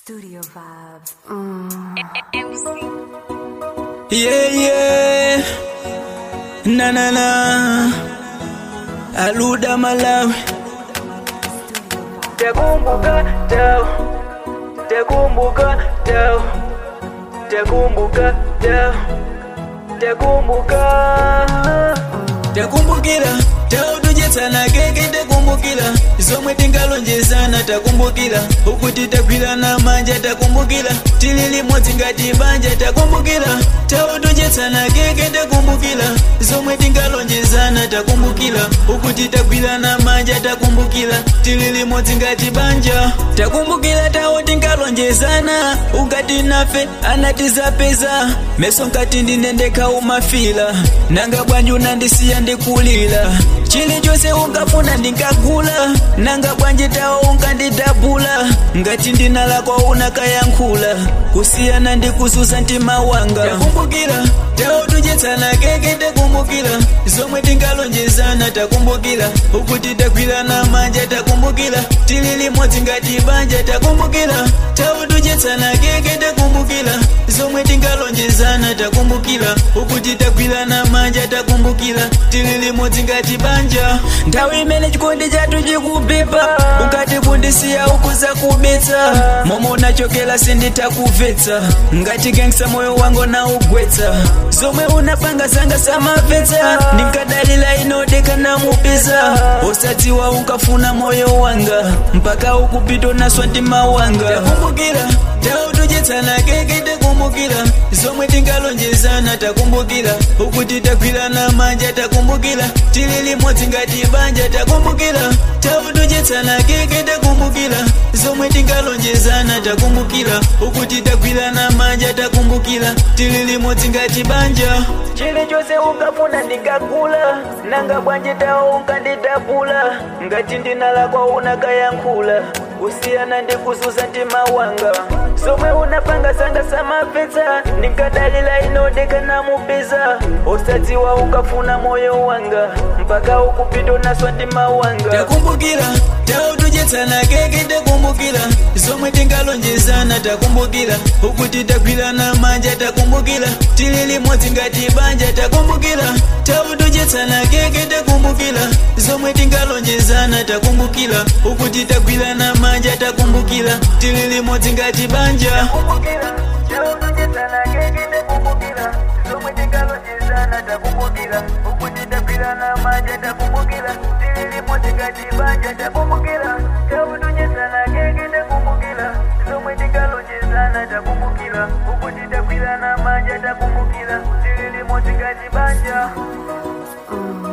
Studio vibes. Yeah, yeah. Na na na. Aluda Malawi. Takumbuka tao. Takumbuka tao. Takumbuka tao. Takumbuka. Takumbukira tao tujetsana keke takumbukira zomwe tingalonjezana takumbukira ukuti tagwirana manja takumbukira tili limodzi ngati banja takumbukira tao tujetsana keke takumbukira zomwe tingalonjezana takumbukira ukuti tagwirana manja takumbukira tili limodzi ngati banja takumbukira tao tingalonjezana ungati nafe anatizapeza meso nkati ndinendeka umafila nanga bwanji unandisiya ndikulira chilichonse ungafuna ndingagula nanga bwanji tawo unkandidabula ngati ndina lako unakayankhula kusiyana ndikuzuza mtima wanga takumbukira tawo tujetsana keke takumbukira zomwe tingalonjezana takumbukira ukuti tagwirana manja takumbukira tili limodzi ngati banja takumbukira tawo tujetsana keke takumbukira zomwe tingalonjezana takumbukira ukuti tagwirana manja takumbukira tili limodzi ngati banja nthawi imene chikondi chathu chikubipa ukati kundisiya ukuza kubetsa momwe unachokera sinditakumvetsa ngati gangsta moyo wangu naugwetsa zomwe unapanga zanga samamvetsa ndinkadalira inodeka namupeza usadziwa unkafuna moyo wanga mpaka ukupita naswa mtima wanga takumbukira tawo tujetsana keke takumbukira zomwe tingalonjezana takumbukira ukuti tagwirana manja takumbukira tili limodzi ngati banja takumbukira tawo tujetsana keke takumbukira zomwe tingalonjezana takumbukira ukuti tagwirana manja takumbukira tili limodzi ngati banja chilichonse ungafuna ndingagula nanga bwanji tawo unkandidabula ngati ndina lako unakayankhula kusiyana ndikuzuza mtima wanga zomwe unapanga zanga samamvetsa ndingadalira inodeka namupeza usadziwa ukafuna moyo wanga mpaka ukupita naswa mtima wanga takumbukira tawo tujetsana keke takumbukira zomwe tingalonjezana takumbukira ukuti tagwirana manja takumbukira tili limodzi ngati banja takumbukira tawo tujetsana keke takumbukira zomwe tingalonjezana takumbukira ukuti tagwirana manja takumbukira tili limodzi ngati banja Mm.